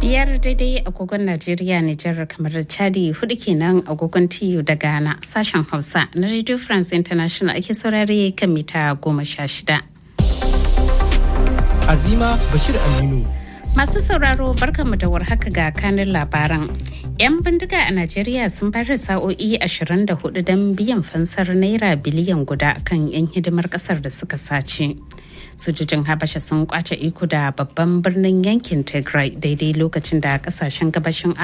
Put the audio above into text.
biyar daidai agogon Najeriya Nijar kamar da Chadi hudu kenan agogon TU da Ghana sashen Hausa na Radio France International ake saurare kan mita goma sha shida. Azima Bashir Aminu. Masu sauraro barkanmu da warhaka ga kanin labaran. 'Yan bindiga a Najeriya sun fara sa'o'i 24 don biyan fansar naira biliyan guda kan 'yan hidimar kasar da suka sace. Sojojin Habasha sun kwace iko da babban birnin yankin Tigray daidai lokacin da kasashen gabashin